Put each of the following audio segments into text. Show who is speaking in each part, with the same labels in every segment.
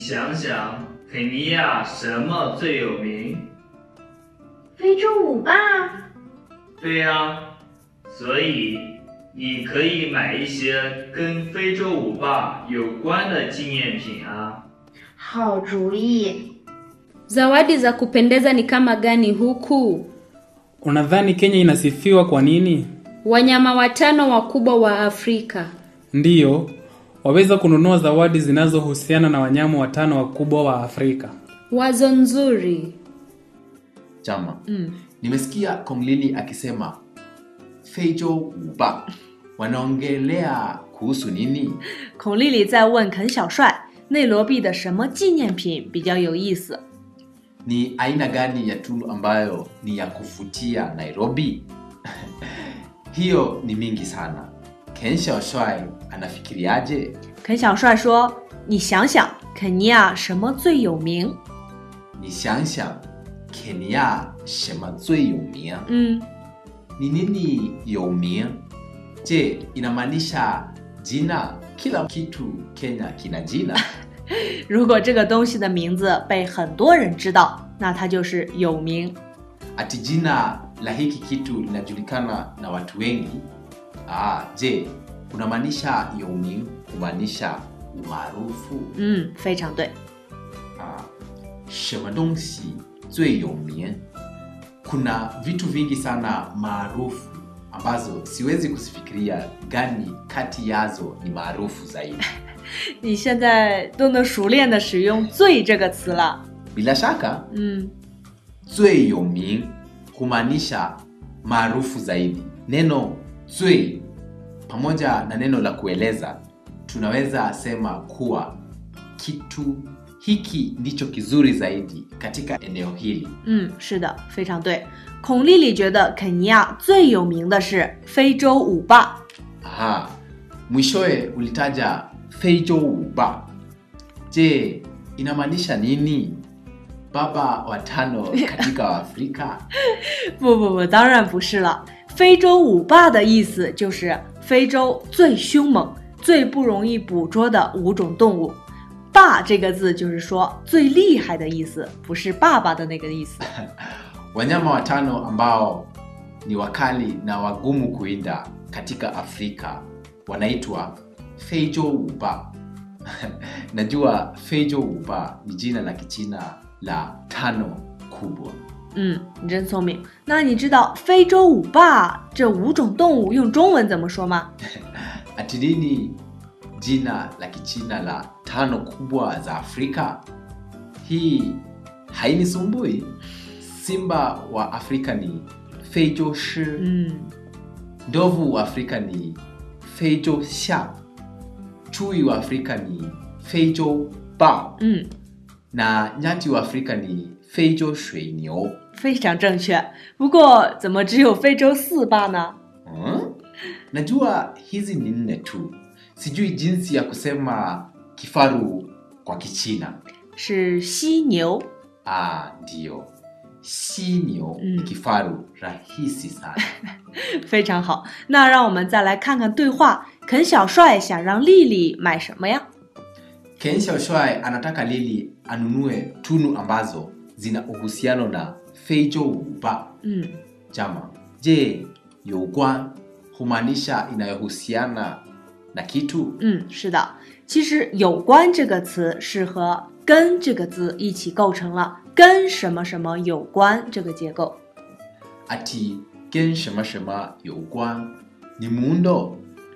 Speaker 1: 想想，肯尼亚什么最有名？
Speaker 2: 非洲舞霸。
Speaker 1: 对呀，所以你可以买一些跟非洲舞霸有关的纪念品啊。
Speaker 2: 好主意。
Speaker 3: Zawadi za kupendeza ni kama gani huku?
Speaker 4: Unadhani Kenya inasifiwa kwa nini?
Speaker 3: Wanyama watano wakubwa wa Afrika.
Speaker 4: Ndiyo, waweza kununua zawadi zinazohusiana na wanyama watano wakubwa wa Afrika.
Speaker 3: Wazo nzuri.
Speaker 5: Chama. Nimesikia Kong Lili akisema Feijo Uba. Wanaongelea kuhusu nini?
Speaker 6: 孔丽丽在问肯小帅，内罗毕的什么纪念品比较有意思？
Speaker 5: Ni aina gani ya tunu ambayo ni ya kuvutia Nairobi? Hiyo ni mingi sana. Ken Xiaoshuai anafikiriaje?
Speaker 6: 肯小帅说：“你想想，肯尼亚什么最有名？
Speaker 5: Ni xiangxiang Kenya 什么最有名？
Speaker 6: 嗯，
Speaker 5: Ni nini 有名? Je, inamaanisha jina? Kila kitu Kenya kina jina.
Speaker 6: 如果这个东西的名字被很多人知道，那它就是有名。
Speaker 5: Ati jina la hiki kitu linajulikana na watu wengi. Ah, je, unamaanisha 有名 kumaanisha umaarufu? ”
Speaker 6: 嗯，非常对。
Speaker 5: Ah, 什么东西最有名? Kuna vitu vingi sana maarufu ambazo siwezi kusifikiria gani kati yazo ni maarufu zaidi.
Speaker 6: 你现在都能熟练的使用“最”这个词了。
Speaker 5: Bila shaka
Speaker 6: 嗯，
Speaker 5: 最有名humaanisha maarufu zaidi. Neno 最 pamoja na neno la kueleza tunaweza sema kuwa kitu hiki ndicho kizuri zaidi katika eneo hili.
Speaker 6: 嗯，是的，非常对。孔丽丽觉得肯尼亚最有名的是非洲舞霸。
Speaker 5: Aha, mwishowe ulitaja Feijo Uba. Je, inamaanisha nini? Baba watano katika Afrika?
Speaker 6: 不不不，当然不是了。非洲舞霸的意思就是非洲最凶猛、最不容易捕捉的五种动物。霸这个字就是说最厉害的意思，不是爸爸的那个意思。
Speaker 5: Wanyama watano ambao ni wakali na wagumu kuinda katika Afrika wanaitwa Feijo Uba. Najua Feijo Uba ni jina la Kichina la tano kubwa.
Speaker 6: 嗯，你真聪明。那你知道非洲舞霸这五种动物用中文怎么说吗？
Speaker 5: Ati nini jina la Kichina la tano kubwa za Afrika? Hii hainisumbui. Simba wa Afrika ni Feijo Shi,
Speaker 6: 嗯，
Speaker 5: ndovu wa Afrika ni Feijo Xia, chui wa Afrika ni Feijo Bao
Speaker 6: 嗯，
Speaker 5: na nyati wa Afrika ni Feijo Shui Niu.
Speaker 6: 非常正确。不过怎么只有非洲四霸呢？
Speaker 5: Hmm? Najua hizi ni nne tu, sijui jinsi ya kusema kifaru kwa Kichina.
Speaker 6: 是犀牛。
Speaker 5: Ah, ndiyo. Xinyo ni
Speaker 6: Mm.
Speaker 5: kifaru rahisi sana.
Speaker 6: 非常好，那让我们再来看看对话。肯小帅想让丽丽买什么呀？
Speaker 5: Ken Xiaoshuai anataka Lili anunue tunu ambazo zina uhusiano na Feijo Uba.
Speaker 6: 嗯，
Speaker 5: Jama, je, yoguan humaanisha inayohusiana na kitu?
Speaker 6: 嗯，是的，其实“有关”这个词是和“跟”这个字一起构成了“跟什么什么有关”这个结构。
Speaker 5: Ati gen shema shema yoguan ni muundo.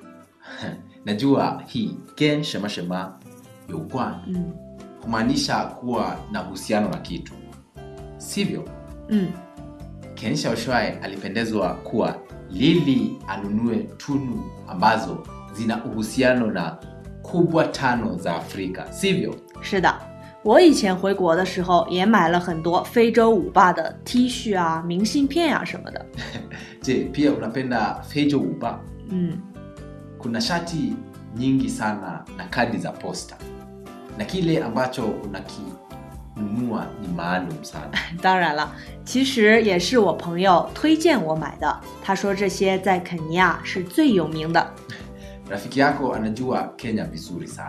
Speaker 5: Najua hii gen shema shema yoguan
Speaker 6: 嗯
Speaker 5: humaanisha kuwa na uhusiano na kitu, sivyo?
Speaker 6: 嗯，
Speaker 5: Ken Xiaoshuai alipendezwa kuwa Lili anunue tunu ambazo zina uhusiano na kubwa tano za Afrika, sivyo?
Speaker 6: 是的。我以前回国的时候也买了很多非洲舞霸的 T 恤啊、明信片呀、什么的。
Speaker 5: Je, pia unapenda Feijo Uba?
Speaker 6: 嗯，
Speaker 5: Kuna shati nyingi sana na kadi za posta, na kile ambacho unakinunua ni maalum sana.
Speaker 6: 当然了，其实也是我朋友推荐我买的。他说这些在肯尼亚是最有名的。
Speaker 5: Rafiki yako anajua Kenya vizuri sana.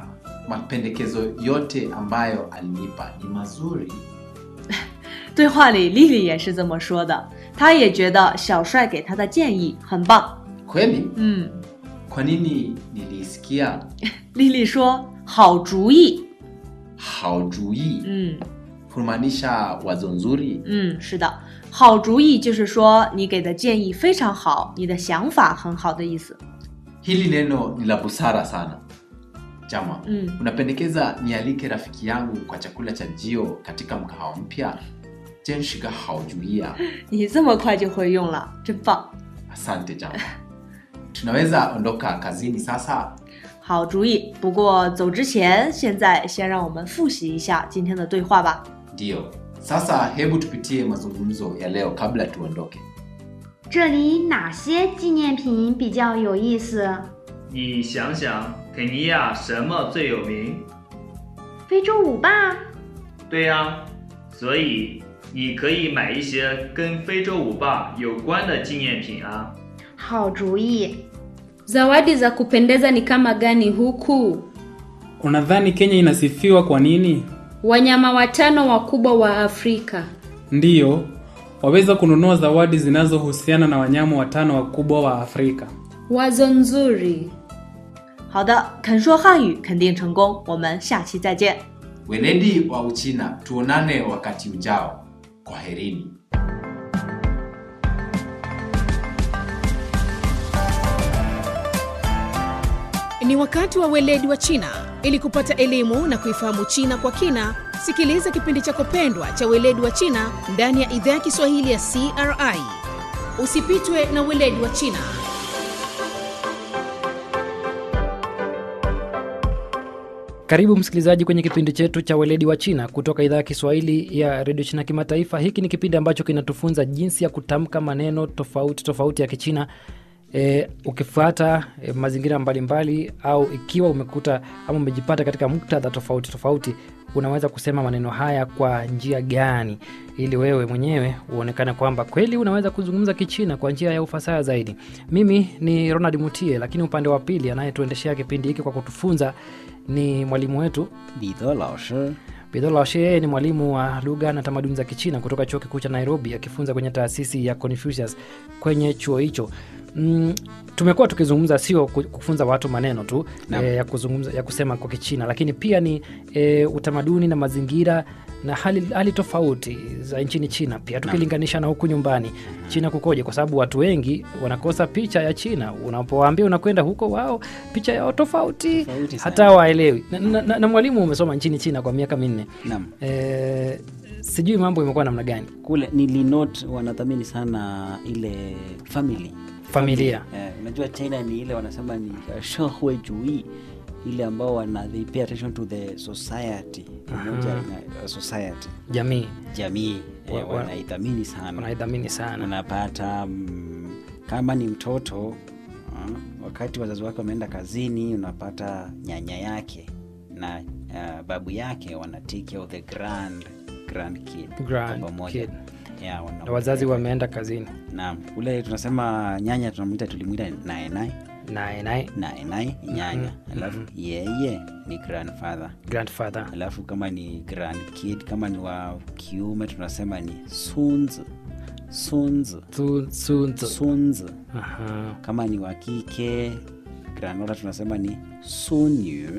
Speaker 5: mapendekezo yote ambayo alinipa ni mazuri.
Speaker 6: 对话里，丽丽也是这么说的，她也觉得小帅给她的建议很棒。
Speaker 5: Kweli?
Speaker 6: 嗯，
Speaker 5: Kwa nini nilisikia
Speaker 6: 丽丽说好主意。
Speaker 5: haujui
Speaker 6: 嗯
Speaker 5: kumaanisha wazo nzuri?
Speaker 6: 嗯，是的，好主意就是说你给的建议非常好，你的想法很好的意思。
Speaker 5: Hili neno ni la busara sana. Jama,
Speaker 6: 嗯，
Speaker 5: unapendekeza nialike rafiki yangu kwa chakula cha jio katika mkahawa mpya? Jenshiga haujuia.
Speaker 6: 你这么快就会用了，真棒！
Speaker 5: Asante Jama. Tunaweza ondoka kazini sasa?
Speaker 6: 好主意。不过走之前，现在先让我们复习一下今天的对话吧。
Speaker 5: Ndiyo. Sasa hebu tupitie mazungumzo ya leo kabla tuondoke.
Speaker 2: 这里哪些纪念品比较有意思？
Speaker 1: 你想想，肯尼亚什么最有名？
Speaker 2: 非洲舞霸，
Speaker 1: 对呀、所以你可以买一些跟非洲舞霸有关的纪念品啊。
Speaker 2: 好主意。
Speaker 3: Zawadi za kupendeza ni kama gani huku?
Speaker 4: Unadhani Kenya inasifiwa kwa nini?
Speaker 3: Wanyama watano wakubwa wa Afrika.
Speaker 4: Ndiyo, waweza kununua zawadi zinazohusiana na wanyama watano wakubwa wa Afrika.
Speaker 3: Wazo nzuri.
Speaker 6: 好的，肯说汉语肯定成功，我们下期再见。
Speaker 5: Weledi wa Uchina, tuonane wakati ujao. Kwaherini.
Speaker 7: Ni wakati wa weledi wa China. Ili kupata elimu na kuifahamu China kwa kina, sikiliza kipindi chako pendwa cha weledi wa China ndani ya idhaa ya Kiswahili ya CRI. Usipitwe na weledi wa China.
Speaker 8: Karibu msikilizaji kwenye kipindi chetu cha weledi wa China kutoka idhaa ya Kiswahili ya redio China Kimataifa. Hiki ni kipindi ambacho kinatufunza jinsi ya kutamka maneno tofauti tofauti ya Kichina e, ukifuata e, mazingira mbalimbali au ikiwa umekuta ama umejipata katika muktadha tofauti tofauti, unaweza kusema maneno haya kwa njia gani, ili wewe mwenyewe uonekane kwamba kweli unaweza kuzungumza Kichina kwa njia ya ufasaha zaidi. Mimi ni Ronald Mutie, lakini upande wa pili anayetuendeshea kipindi hiki kwa kutufunza ni mwalimu wetu
Speaker 9: 彼得老师
Speaker 8: Bidho Laoshe. Yeye ni mwalimu wa lugha na tamaduni za Kichina kutoka chuo kikuu cha Nairobi, akifunza kwenye taasisi ya Confucius kwenye chuo hicho. Mm, tumekuwa tukizungumza sio ku- kufunza watu maneno tu
Speaker 9: Naam.
Speaker 8: e, ya kuzungumza ya kusema kwa Kichina, lakini pia ni e, utamaduni na mazingira na hali, hali tofauti za nchini China pia tukilinganisha na huku nyumbani China kukoje, kwa sababu watu wengi wanakosa picha ya China. Unapowaambia unakwenda huko, wao picha yao tofauti,
Speaker 9: Tofauti sana.
Speaker 8: hata waelewi. Na, na, na, na mwalimu umesoma nchini China kwa miaka minne
Speaker 9: Naam.
Speaker 8: e, sijui mambo imekuwa namna gani
Speaker 9: kule nilinot wanathamini sana ile family
Speaker 8: familia
Speaker 9: eh, unajua china ni ile wanasema ni uh, 社会主义ile ambao wana they pay attention to the society pamoja na uh, society
Speaker 8: jamii
Speaker 9: jamii
Speaker 8: Wa-
Speaker 9: eh,
Speaker 8: wa-
Speaker 9: wanaithamini sana
Speaker 8: wanaidhamini sana
Speaker 9: unapata mm, kama ni mtoto uh, wakati wazazi wake wameenda kazini unapata nyanya yake na uh, babu yake wana take care of the grand grand kid
Speaker 8: Grand
Speaker 9: kwa pamoja.
Speaker 8: kid.
Speaker 9: Yeah, wana-
Speaker 8: na wazazi wameenda kazini
Speaker 9: naam ule tunasema nyanya tunamwita tulimwita naenai
Speaker 8: naye naye
Speaker 9: naenai nyanya alafu yeye ni grandfather
Speaker 8: grandfather
Speaker 9: alafu kama ni grand kid kama ni wa kiume tunasema ni sunzi sunzi
Speaker 8: Su- sunzu.
Speaker 9: sunzi
Speaker 8: Aha.
Speaker 9: kama ni wa kike granola tunasema ni sunyu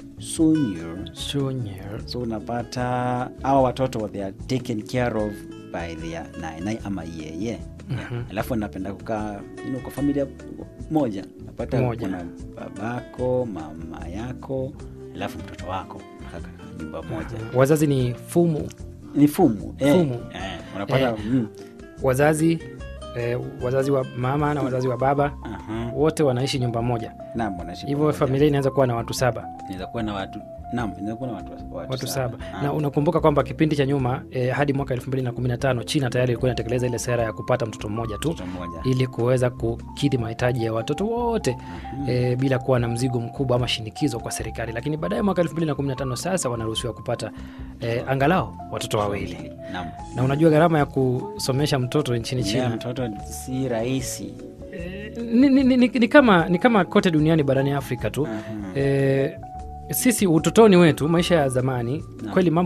Speaker 9: sunyu
Speaker 8: Junior.
Speaker 9: so unapata awa watoto they are taken care of by their nainai ama yeye
Speaker 8: Mhm.
Speaker 9: alafu anapenda kukaa you know, kwa familia moja napata
Speaker 8: Moja.
Speaker 9: kuna babako mama yako alafu mtoto wako kaka nyumba moja
Speaker 8: wazazi ni fumu
Speaker 9: ni fumu eh,
Speaker 8: Fumu.
Speaker 9: eh, unapata
Speaker 8: Eh.
Speaker 9: mm,
Speaker 8: wazazi eh, wazazi wa mama na wazazi wa baba
Speaker 9: aha,
Speaker 8: wote wanaishi nyumba moja
Speaker 9: naam wanaishi
Speaker 8: hivyo
Speaker 9: pamoja.
Speaker 8: familia inaweza kuwa na watu saba
Speaker 9: inaweza kuwa na watu naam inaweza kuwa na watu, watu,
Speaker 8: watu saba
Speaker 9: Ah.
Speaker 8: na unakumbuka kwamba kipindi cha nyuma eh, hadi mwaka 2015 china tayari ilikuwa inatekeleza ile sera ya kupata mtoto mmoja tu
Speaker 9: mtoto mmoja
Speaker 8: ili kuweza kukidhi mahitaji ya watoto wote e, bila kuwa na mzigo mkubwa ama shinikizo kwa serikali lakini baadaye mwaka 2015 sasa wanaruhusiwa kupata e, angalau watoto wawili
Speaker 9: naam
Speaker 8: na unajua gharama ya kusomesha mtoto nchini
Speaker 9: Yeah,
Speaker 8: china
Speaker 9: mtoto si rahisi
Speaker 8: ni, ni, ni, ni, ni, kama, ni kama kote duniani barani afrika tu
Speaker 9: Aha.
Speaker 8: e, sisi utotoni wetu maisha ya zamani
Speaker 9: Naam.
Speaker 8: kweli mambo